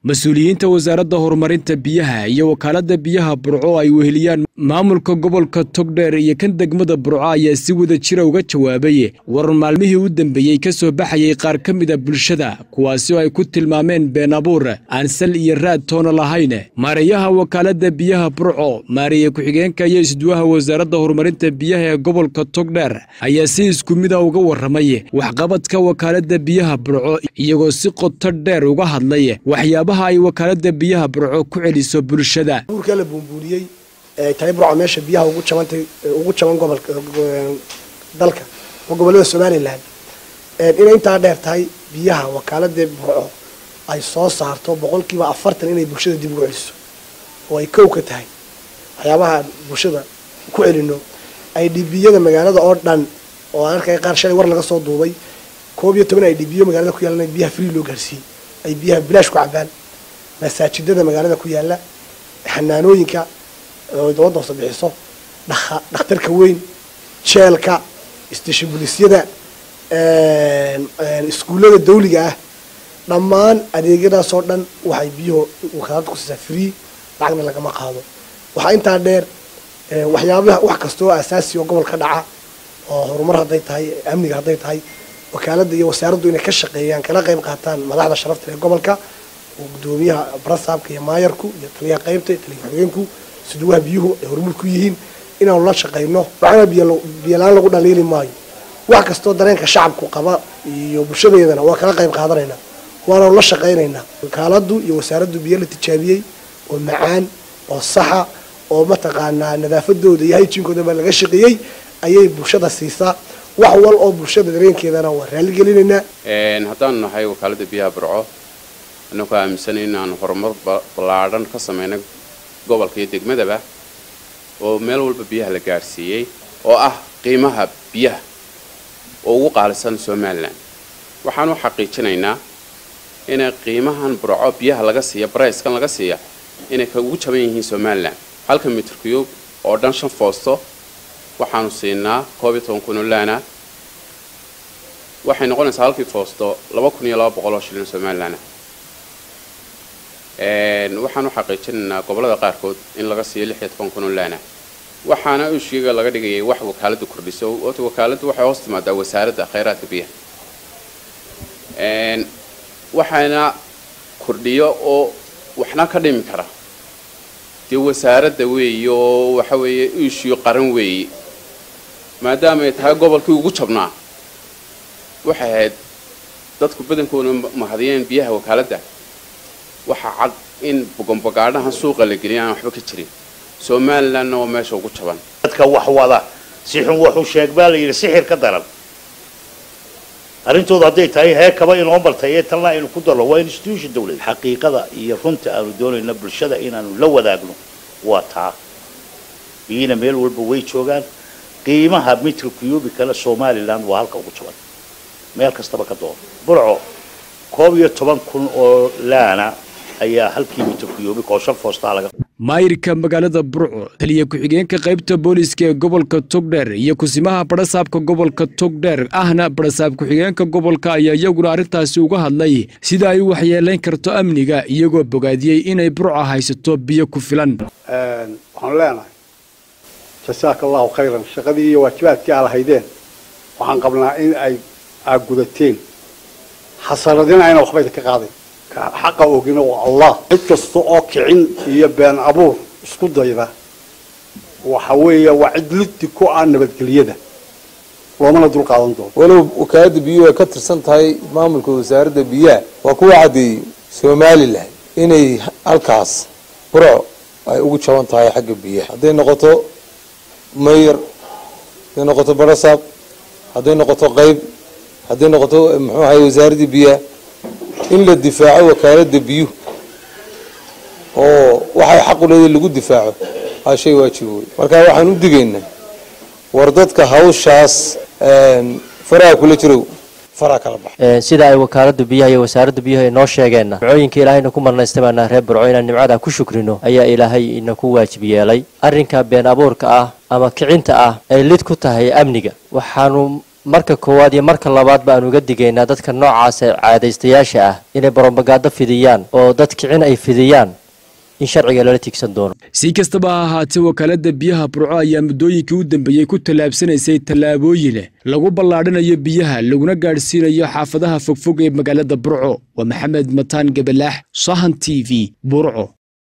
mas-uuliyiinta wasaaradda horumarinta biyaha iyo wakaaladda biyaha burco ay weheliyaan maamulka gobolka togdheer iyo kan degmada burco ayaa si wada jira uga jawaabay warar maalmihii u dambeeyey ka soo baxayay qaar ka mida bulshada kuwaasi oo ay ku tilmaameen been abuur aan sal iyo raad toona lahayn maareeyaha wakaaladda biyaha burco maareeye ku-xigeenka iyo isduwaha wasaaradda horumarinta biyaha ee gobolka togdheer ayaa si isku mida uga warramay waxqabadka wakaaladda biyaha burco iyagoo si qoto dheer uga hadlay waxyaabaha ay wakaaladda biyaha burco ku celiso bulshada buurka la buunbuuniyey ee tahay burco meesha biyaha ugu jabantay ugu jaban gobolka dalka oo gobollada somalilan inay intaa dheer tahay biyaha wakaaladda burco ay soo saarto boqolkiiba afartan inay bulshada dib ugu celiso oo ay kow ka tahay waxyaabaha bulshada ku celino ay dhibiyada magaalada oo dhan oo aan arkay qaar shalay war laga soo duubay koob iyo toban ay dhibiyo magaalada ku yaalan biyaha free loo gaarsiiyey ay biyaha bilaash ku cabaan masaajidada magaalada ku yaala xanaanooyinka oo dowladda hoose bixiso dhakhtarka weyn jeelka station bulisyada iskuullada dawliga ah dhammaan adeegyadaasoo dhan waxay biyuhu wakaalada ku siisaa free lacagna lagama qaado waxaa intaa dheer waxyaabaha wax kastoo asaasi oo gobol ka dhaca oo horumar hadday tahay amniga hadday tahay wakaaladda iyo wasaaraddu inay ka shaqeeyaan kala qayb qaataan madaxda sharafta ee gobolka oo gudoomiyaha barasaabka iyo maayarku iyo taliyaha qaybta iyo taliya xogeenku suduwaha biyuhu ay horumar ku yihiin inaanu la shaqayno waxaana biyola-aan lagu dhaliili maayo wax kastoo dareenka shacabku qaba iyo bulshadeedana waa kala qayb qaadanaynaa waanaanu la shaqaynaynaa wakaaladdu iyo wasaaraddu biyo la tijaabiyey oo macaan oo saxa oo mataqaanaa nadaafadooda iyo hayjiinkoodaba laga shaqeeyey ayay bulshada siisaa wax wal oo bulshada dareenkeedana waa raaligelinaynaa haddaanu nahay wakaaladda biyaha burco annagoo aaminsanay inaanu horumar ballaadhan ka samaynay gobolka iyo degmadaba oo meel walba biyaha la gaadhsiiyey oo ah qiimaha biyaha oo ugu qaalisan somalilan waxaan u xaqiijinaynaa inay qiimahan burco biyaha laga siiya barayskan laga siiya inay ka ugu jaban yihiin somalilan halka mitir cube oo dhan shan foosto waxaanu siinaa koob iyo toban kun oo laana waxay noqonaysaa halkii foosto laba kun iyo laba boqol oo shilin somalilan waxaan u xaqiijinaynaa gobollada qaarkood in laga siiyo lix iyo toban kun oo laana waxaana ushiga laga dhigayay wax wakaaladdu kordhiso ota wakaaladdu waxay hoos timaadaa wasaaradda khayraadka biyaha waxaana kordhiyo oo waxna ka dhimi kara dee wasaaradda weeye oo waxa weeye ishiyo qaran weeye maadaama ay tahay gobolkii ugu jabnaa waxay ahayd dadku badankoona mahadiyeen biyaha wakaaladda waxaa cad in bogonbogaadhahan suuqa la geliya aan waxba ka jirin somalilandna waa meesha ugu jaban dadka wax wada si xun wuxuu sheeg baa la yidhi sixir ka daran arrintoodu hadday tahay heekaba inoo baltay ee talna aynu ku darno waa institution dawlad xaqiiqada iyo runta aanu doonayna bulshada inaanu la wadaagno waa taa biyina meel walba way joogaan qiimaha mitka kuyubi kale somaliland waa halka ugu jaban meel kastaba ka doono burco koob iyo toban kun oo laana ayaa halkii mitir kuyubi oo shan foostaa laga maayirka magaalada burco taliya ku-xigeenka qaybta booliiska ee gobolka togdheer iyo kusimaha barasaabka gobolka togdheer ahna barasaab ku-xigeenka gobolka ayaa iyaguna arrintaasi uga hadlay sida ay u waxyeelayn karto amniga iyagoo bogaadiyey inay burco haysato biyo ku filan waxaan leenahay jasaaka allahu khayran shaqadii iyo waajibaadkii aa lahaydeen waxaan qabnaa in ay aad gudateen xasaradina ayna waxba idinka qaaday xaqa ogina waa allah cid kasta oo kicin iyo been abuur isku dayda waxa weeye waa cid liddi ku ah nabadgelyada loomana dul qaadan doono walow wakaaladda biyuhu ay ka tirsan tahay maamulka wasaaradda biyaha waa kuwa caddeeyey somalilan inay halkaas burco ay ugu jaban tahay xagga biyaha hadday noqoto mayor hadday noqoto barasaab hadday noqoto qayb hadday noqoto muxuu ahay wasaaraddii biyaha in la difaaco wakaaladda biyuhu oo waxay xaqu leedahay lagu difaaco waa shay waajib wey marka waxaan u digaynaa war dadka hawshaas faraha kula jirow faraha kala baxa sida ay wakaaladda biyaha iyo wasaaradda biyuhu ay noo sheegeenna nimcooyinka ilaahayna ku marnaystamanaa reer burco inaan nimcadaa ku shukrino ayaa ilaahay ina ku waajib yeelay arrinka been abuurka ah ama kicinta ah ay lid ku tahay amniga waxaanu marka koowaad iyo marka labaad ba aan uga digaynaa dadka noocaas ee caadaystayaasha ah inay baromagaado fidiyaan oo dad kicin ay fidiyaan in sharciga lala tiigsan doono si kastaba ha ahaatee wakaalada biyaha burco ayaa muddooyinkii u dambeeyey ku tallaabsanaysay tallaabooyin lagu ballaadhinayo biyaha laguna gaadhsiinayo xaafadaha fogfog ee magaalada burco waa maxamed mataan gabalaax sahan t v burco